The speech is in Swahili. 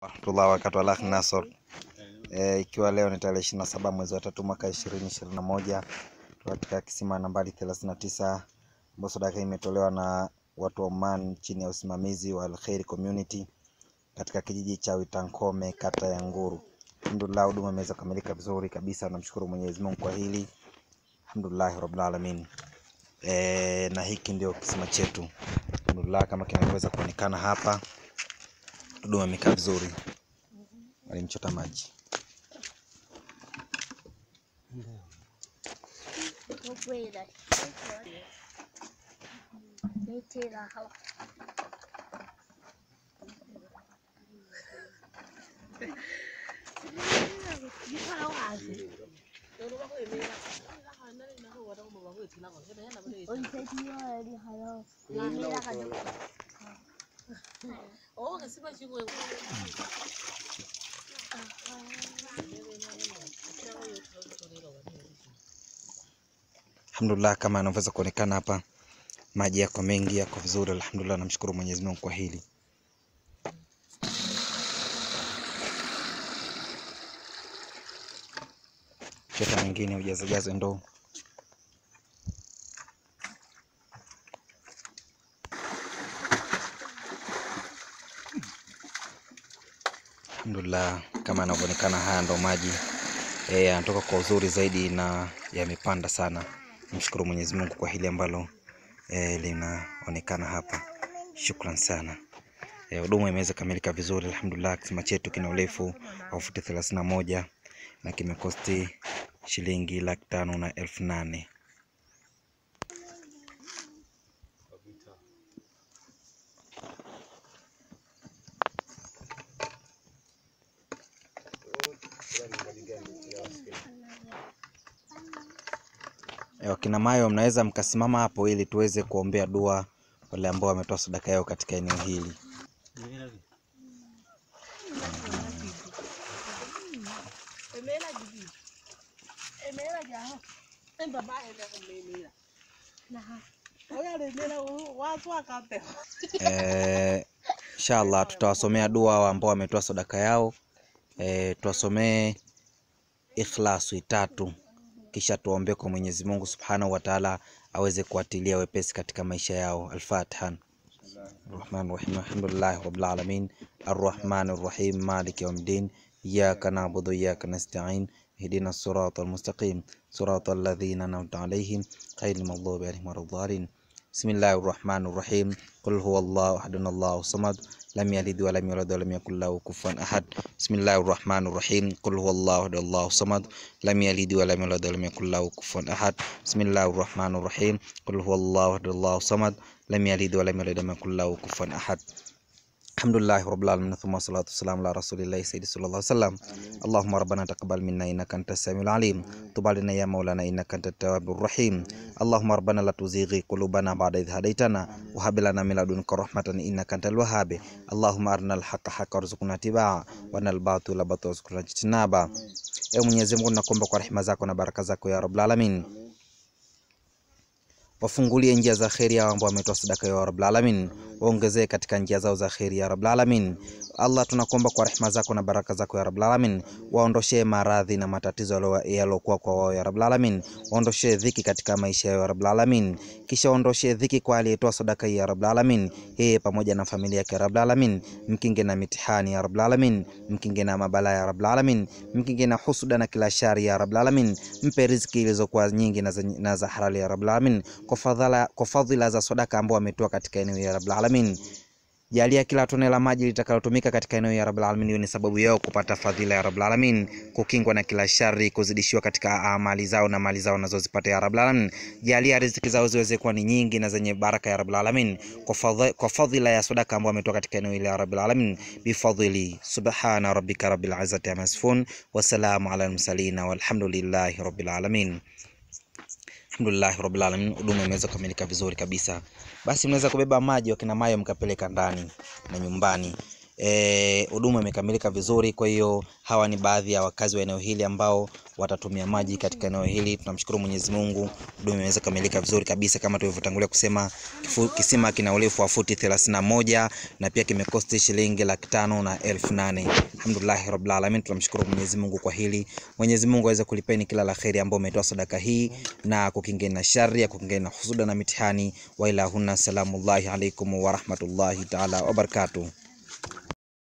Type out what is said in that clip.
Rahmatullah wakati wa Al Nasr e, ikiwa leo ni tarehe ishirini na saba mwezi wa tatu mwaka ishirini ishirini na moja katika kisima nambari thelathini na tisa ambayo sadaka imetolewa na watu wa Oman chini ya usimamizi wa Alkhairi Community katika kijiji cha Witankome kata ya Nguru. Alhamdulillah, huduma imeweza kukamilika vizuri kabisa. Namshukuru Mwenyezi Mungu kwa hili, alhamdulillah rabbil alamin. E, na hiki ndio kisima chetu alhamdulillah, kama kinavyoweza kuonekana hapa, huduma imekaa vizuri, walimchota maji Alhamdulillah, kama anavyoweza kuonekana hapa, maji yako mengi, yako vizuri. Alhamdulillah, namshukuru Mwenyezi Mungu kwa hili. Chota mwingine ujazajaze ndoo. Alhamdulillah, kama yanavyoonekana, haya ndo maji eh, yanatoka kwa uzuri zaidi na yamepanda sana. Namshukuru Mwenyezi Mungu kwa hili ambalo eh, linaonekana hapa. Shukran sana. Eh, huduma imeweza kamilika vizuri alhamdulillah. Kisima chetu kina urefu wa futi thelathini na moja na kimekosti shilingi laki tano na elfu nane. Eh, Wakina Mayo, mnaweza mkasimama hapo ili tuweze kuombea dua wale ambao wametoa sadaka yao katika eneo hili. Eh, inshallah tutawasomea dua ambao wametoa sadaka yao. Eh, tuwasomee ikhlasu tatu kisha tuombe kwa Mwenyezi Mungu Subhanahu wa Ta'ala aweze kuatilia wepesi katika maisha yao. Al-Fatiha. Rahman Rahim. Alhamdulillah Rabbil Alamin. Ar-Rahman Ar-Rahim. Maliki Yawmiddin. Iyyaka na'budu wa iyyaka nasta'in. Ihdina as-sirata al-mustaqim. Sirata alladhina an'amta 'alayhim ghayril maghdubi 'alayhim waladdallin. Bismillahir Rahmanir Rahim. Qul huwallahu ahadun Allahu samad. Lam yalid wa lam yulad wa lam yakul lahu kufuwan ahad. Bismillahir Rahmanir Rahim. Qul huwallahu ahad Allahu samad. Lam yalid wa lam yulad wa lam yakul lahu kufuwan ahad. Bismillahir Rahmanir Rahim. Qul huwallahu ahad Allahu samad. Lam yalid wa lam yulad wa lam yakul lahu kufuwan ahad. Alhamdulillahi rabbil alamin thumma salatu wassalamu ala rasulillahi sayyidi sallallahu alaihi wasallam. Allahumma rabbana taqabbal minna innaka antas samiul alim. Tub alaina ya maulana innaka antat tawwabur rahim. Allahumma rabbana la tuzighi qulubana ba'da idh hadaytana wa hab lana min ladunka rahmatan innaka antal wahhab. Allahumma arina al-haqqa haqqan warzuqna tibaa wa arina al-batila batilan warzuqna ijtinaba. Ewe Mwenyezi Mungu, nakuomba kwa rehema zako na baraka zako ya rabbul alamin wafungulie njia za kheri hao ambao wametoa sadaka ya rabbul alamin, waongezee katika njia zao za kheri ya rabbul alamin. Allah, tunakuomba kwa rehema zako na baraka zako ya rabbul alamin, waondoshee maradhi na matatizo yaliokuwa kwa wao ya rabbul alamin, waondoshee dhiki katika maisha yao ya rabbul alamin, kisha waondoshee dhiki kwa aliyetoa sadaka ya rabbul alamin, yeye pamoja na familia yake ya rabbul alamin, mkinge na mitihani ya rabbul alamin, mkinge na mabala ya rabbul alamin, mkinge na husuda na kila shari ya rabbul alamin, mpe riziki ilizokuwa nyingi na za, na za halali ya rabbul alamin kwa fadhila, kwa fadhila za sadaka ambao wametoa katika eneo ya Rabbul Alamin. Jalia kila tone la maji litakalotumika katika eneo ya Rabbul Alamin iwe ni sababu yao kupata fadhila ya Rabbul Alamin, kukingwa na kila shari, kuzidishiwa katika amali zao na mali zao wanazozipata ya Rabbul Alamin. Jalia riziki zao ziweze kuwa ni nyingi na zenye baraka ya Rabbul Alamin, kwa fadhila, kwa fadhila ya sadaka ambao wametoa katika eneo ile ya Rabbul Alamin, bifadhili. Subhana rabbika rabbil izzati amma yasifun, wa salamu ala al-mursalin walhamdulillahi rabbil alamin. Alhamdulillah rabbil alamin, huduma imeweza kukamilika vizuri kabisa. Basi mnaweza kubeba maji wakina Mayo mkapeleka ndani na nyumbani. eh, huduma imekamilika vizuri. Kwa hiyo hawa ni baadhi ya wakazi wa eneo hili ambao watatumia maji katika eneo hili. Tunamshukuru Mwenyezi Mungu, huduma imeweza kukamilika vizuri kabisa kama tulivyotangulia kusema. Kifu, kisima kina urefu wa futi 31 na pia kimekosti shilingi laki tano na elfu nane. Alhamdulillah rabbil alamin, tunamshukuru Mwenyezi Mungu kwa hili. Mwenyezi Mungu aweze kulipeni kila la kheri ambao umetoa sadaka hii na kukingeni na shari ya kukingeni na husuda na mitihani. Wa ilahuna salamullahi alaikum wa rahmatullahi taala wa barakatuh.